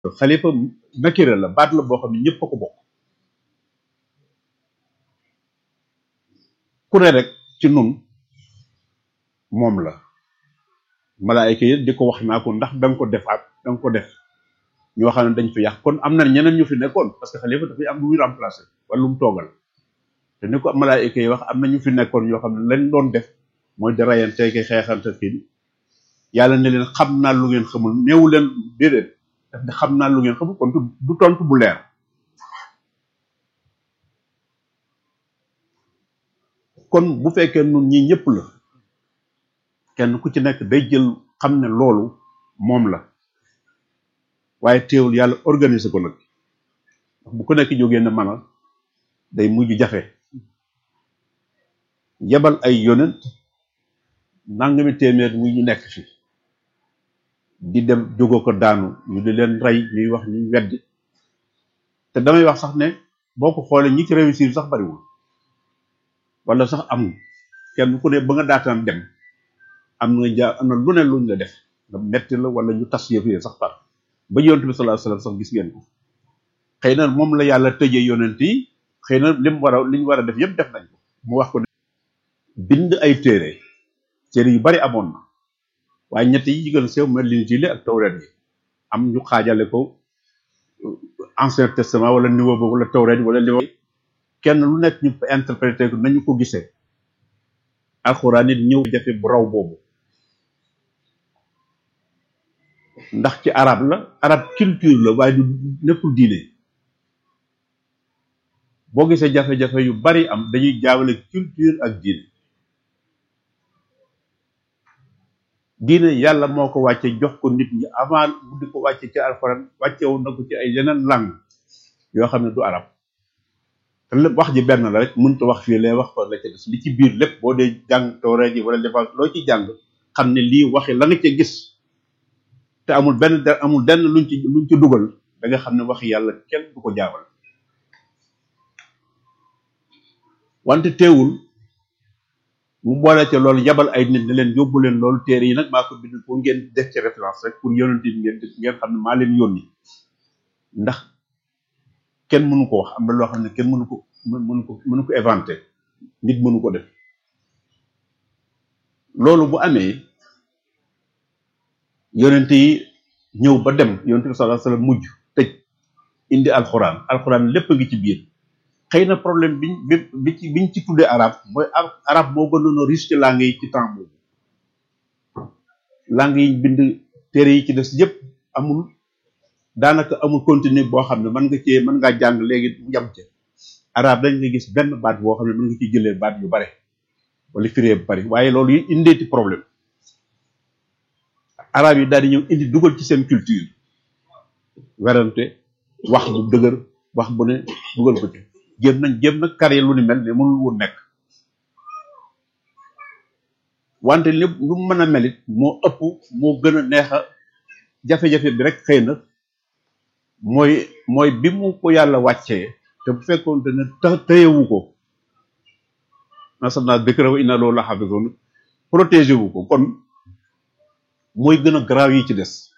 xalifa nakira la baat la boo xam ne ñëpp a ko bokk ku ne rek ci nun moom la malaayka yi di ko wax naa ko ndax da nga ko defaat da nga ko def ñoo xam ne dañ fi yàq kon am na ñeneen ñu fi nekkoon parce que xalifa dafay am lu muy remplacer wala lu mu toogal te ni ko malaayka yi wax am na ñu fi nekkoon ñoo xam ne lañ doon def mooy di rayante ki xeexante kii yàlla ne leen xam naa lu ngeen xamul néewu leen déedéet daf ne xam naa lu ngeen xamul kon du tontu bu leer kon bu fekkee nun ñi ñëpp la kenn ku ci nekk day jël xam ne loolu moom la waaye teewul yàlla organiser ko nag bu ko nekk jógee ne mana day mujj jafe yebal ay yonent nangami téeméer muy ñu nekk fi di dem jógo ko daanu ñu di leen rey ñuy wax ñu weddi te damay wax sax ne boo ko xoolee ñi ci réussir sax bariwul wala sax amul kenn ku ne ba nga daataan dem am na ja am na lu ne luñ la def nga metti la wala ñu tas yëf yi sax par ba yonent bi sallallahu alayhi wasallam sax gis ngeen ko xëy na moom la yàlla tëjee yonent yi xëy na lim war a li ñu war a def yëpp def nañ ko mu wax ko ne bind ay téere téere yu bari amoon na waaye ñett yi ci gën a sew mooy Linjiil ak Tawreet yi am ñu xaajale ko ancien testament wala niveau boobu wala Tawreet wala niveau kenn lu nekk ñu interprété ko nañu ko gisee alxuraan it ñëw jafe bu raw boobu ndax ci arab la arab culture la waaye du nekkul diine boo gisee jafe-jafe yu bari am dañuy jaawale culture ak diine diine yàlla moo ko wàcce jox ko nit ñi avant bu di ko wàcce ci alxuraan wàcce woon na ko ci ay yeneen langue yoo xam ne du arab te lépp wax ji benn la rek mënut a wax fii lay wax fa la ca des li ci biir lépp boo dee jàng tawreet yi wala defa loo ci jàng xam ne lii waxi la nga ca gis te amul benn de amul benn luñ ci luñ ci dugal da nga xam ne waxi yàlla kenn du ko jaawal wante teewul mu boole ca loolu yabal ay nit ne leen yóbbu leen loolu téere yi nag maa ko bind pour ngeen def ci référence rek pour yonent yi ngeen ngeen xam ne maa leen yónni ndax kenn mënu ko wax am na loo xam ne kenn mënu ko mënu ko mënu ko inventé nit mënu ko def loolu bu amee yonent yi ñëw ba dem yonent bi sallallahu alayhi wasallam mujj tëj indi alxuraan alxuraan lépp a ngi ci biir xëy na problème biñ bi bi ci biñ ci tuddee arab mooy arab moo gënoon a riche ci langue yi ci temps boobu langue yi bind téere yi ci des yépp amul daanaka amul continue boo xam ne mën nga cee mën ngaa jàng léegi yam ca arab dañ nga gis benn baat boo xam ne mën nga ciy jëlee baat yu bare wala firee bu bari waaye loolu yi indeeti problème arab yi daal di ñëw indi dugal ci seen culture werante wax bu dëgër wax bu ne dugal ko ci jéem nañ jéem na kare lu ni mel ne mënul woon nekk wante lépp lu mën a melit moo ëpp moo gën a neex a jafe-jafe bi rek xëy na mooy mooy bi mu ko yàlla wàccee te bu fekkoon ne të tëyewu ko nasamna dëkkra wa inna loolu la xafisoon protégé wu ko kon mooy gën a garaaw yi ci des